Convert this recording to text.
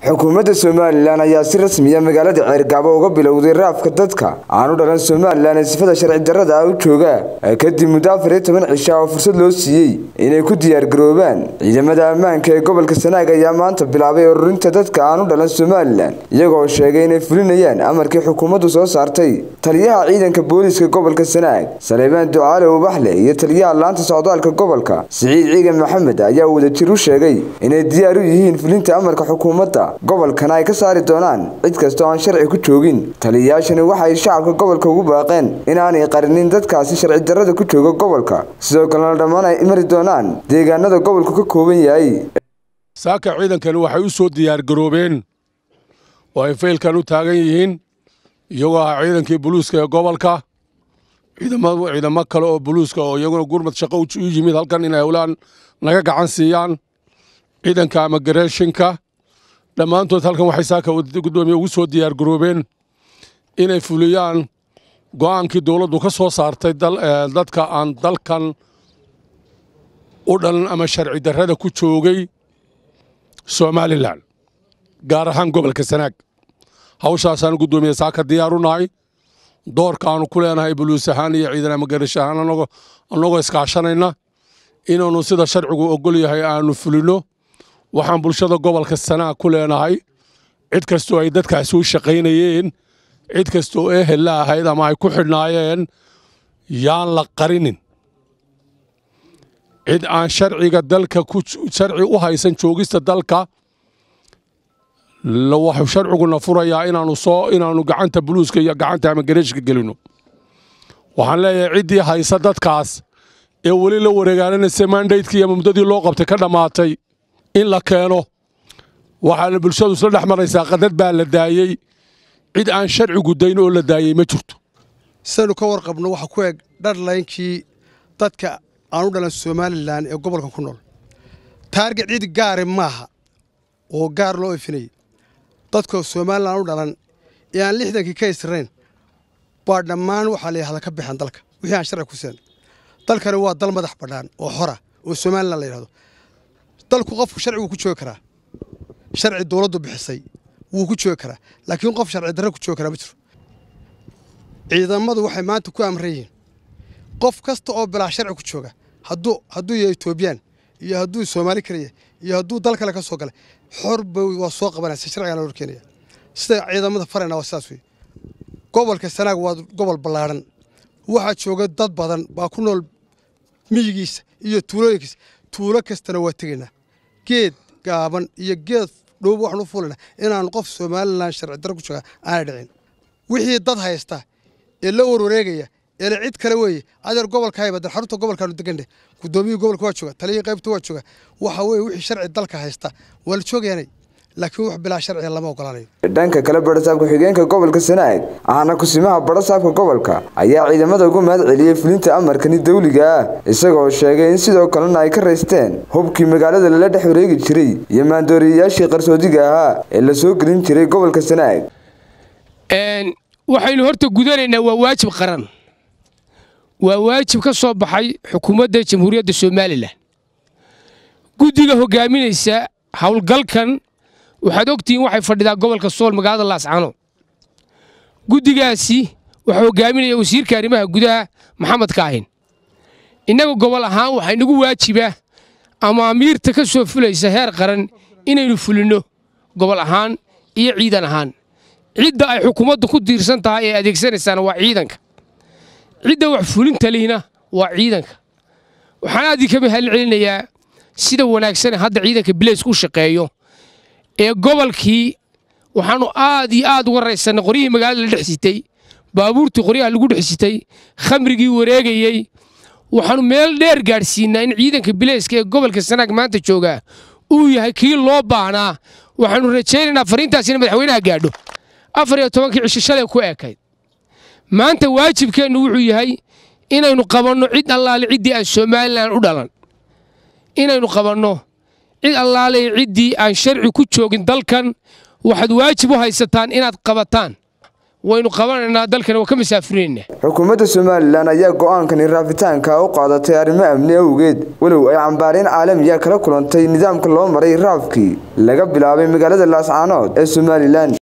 xukuumadda somalilan ayaa si rasmiya magaalada ceergaabo uga bilowday raafka dadka aanu dhalan somalilan ee sifada sharci darrada ah u jooga kadib muddo afar iyo toban cisha oo fursad loo siiyey inay ku diyaargaroobaan ciidamada ammaanka ee gobolka sanaag ayaa maanta bilaabay ururinta dadka aanu dhalan somalilan iyagoo sheegay inay fulinayaan amarkii xukuumaddu soo saartay taliyaha ciidanka booliiska gobolka sanaag saleebaan ducaale ubaxle iyo taliyaha laanta socdaalka gobolka siciid ciigan maxamed ayaa wadajir u sheegay inay diyaar u yihiin fulinta amarka xukuumadda gobolkana ay ka saari doonaan cid kasta oo aan sharci ku joogin taliyayaashani waxay shacabka gobolka ugu baaqeen inaanay qarinin dadkaasi sharci darrada ku jooga gobolka sidoo kalena dhammaan ay mari doonaan deegaanada gobolku ka kooban yahay saaka ciidankani waxay u soo diyaargaroobeen oo ay faylkan u taagan yihiin iyagoo ah ciidankii buluuska ee gobolka ciidamo kale oo buluuska oo iyaguna gurmad shaqo u yimid halkan inay howlaan naga gacan siiyaan ciidanka amagarashinka dhammaantood halkan waxay saaka gudoomiye ugu soo diyaargaroobeen inay fuliyaan go'aankii dowladdu ka soo saartay dadka aan dalkan u dhalan ama sharci darrada ku joogay somalilan gaar ahaan gobolka sanaag hawshaasaan gudoomiye saaka diyaar u nahay doorka aanu ku leenahay buluus ahaan iyo ciidan amagarash ahaan annagoo iskaashanayna inaannu sida sharcigu ogol yahay aanu fulino waxaan bulshada gobolka sanaag ku leenahay cid kastoo ay dadkaasi u shaqaynayeen cid kastoo ehel la ahayd ama ay ku xidhnaayeen yaan la qarinin cid aan sharciga dalka sharci u haysan joogista dalka waxuu sharciguna furayaa inaanu soo inaannu gacanta buluuska iyo gacanta amagareeshka gelino waxaan leeyahay ciddii haysa dadkaas ee weli la wareegaaninaysa mandaydkii iyo muddadii loo qabtay ka dhammaatay in la keeno waxaana bulshadu isla dhex maraysaa qadad baa la daayey cid aan sharcigu dayn oo la daayey ma jirto sidaynu ka warqabno waxa ku eg dharlaynkii dadka aan u dhalan somalilan ee gobolka ku nool taarget cid gaari maaha oo gaar loo ifinayay dadka somalilan u dhalan ee aan lixdankii ka israyn baa dhammaan waxaa layihahda ka baxeen dalka wixii aan sharci ku seen dalkani waa dal madax bannaan oo xora oo somalilan la yidhahdo dalku qofku sharci wuu ku joogi karaa sharci dowladdu bixisay wuu ku joogi karaa laakiin qof sharci darre ku joogi karaa ma jiro ciidamadu waxay maanta ku amran yihiin qof kasta oo bilaa sharci ku jooga hadduu hadduu yahay etoobiyaan iyo hadduu soomaali kaliya iyo hadduu dal kale ka soo galay xor bay waa soo qabanaysa sharcigaana hor keenaya sida ciidamada farayna waa sidaas wey gobolka sanaag waa gobol ballaadhan waxaa jooga dad badan baa ku nool miyigiisa iyo tuulooyinkiisa tuulo kastana waa tegaynaa geed gaaban iyo geed dhoob waxaan u fuulaynaa inaanu qof somalilan sharci darro ku jooga aanay dhicin wixii dad haysta ee la warwareegaya eele cid kale weeye adeer gobolka haybadan xarunta gobolkaanu degandhe gudoomiyihii gobolka waa jooga taliyihii qaybta waa jooga waxa weeye wixii sharci dalka haysta waa la joogayaanay laakiin wax bilaa sharciga lama ogolaanayo dhanka kale barasaabka xigeenka gobolka sanaag ahna kusimaha barasaabka gobolka ayaa ciidamada ugu mahad celiyey fulinta amarkani dawliga ah isagoo sheegay in sidoo kalena ay ka raysteen hubkii magaalada lala dhex wareegi jiray iyo maandooriyayaashii qarsoodiga ahaa ee la soo gelin jiray gobolka sanaag waxaynu horta gudanaynaa waa waajib qaran waa waajib ka soo baxay xukuumadda jamhuuriyadda somalilan guddiga hogaaminaysa howlgalkan waxaad ogtihiin waxay fadhidaa gobolka sool magaalada laascano guddigaasi waxaa hogaaminaya wasiirka arrimaha gudaha maxamed kaahin innaga gobol ahaan waxaa inagu waajiba amaamiirta ka soo fulaysa heer qaran inaynu fulinno gobol ahaan iyo ciidan ahaan cidda ay xukuumaddu ku tiirsan tahay ee adeegsanaysaana waa ciidanka cidda wax fulinta lihina waa ciidanka waxaan aad idinka mahal celinayaa sida wanaagsan hadda ciidanka bileysku u shaqeeyo ee gobolkii waxaannu aad iyo aad uga raysannay qoryihii magaalada la dhex sitay baabuurtii qoryaha lagu dhex sitay khamrigii wareegayey waxaannu meel dheer gaadhsiinaa in ciidanka bileyska ee gobolka sanaag maanta joogaa uu yahay kii loo baahnaa waxaannu rajaynaynaa fariintaas ina madaxweynaha gaadho afar iyo tobankii cisho shalay ku ekayd maanta waajibkeennu wuxuu yahay inaynu qabanno cid allaale ciddii aan somalilan u dhalan inaynu qabanno cid allaale ciddii aan sharci ku joogin dalkan waxaad waajib u haysataan inaad qabataan waynu qabanaynaa dalkana waa ka masaafurinaynaa xukuumadda somalilan ayaa go'aankani raafitaanka u qaadatay arrimo amni awgeed walow ay cambaareen caalamiya kala kulantay nidaamka loo maray raafkii laga bilaabay magaalada laascaanood ee somalilan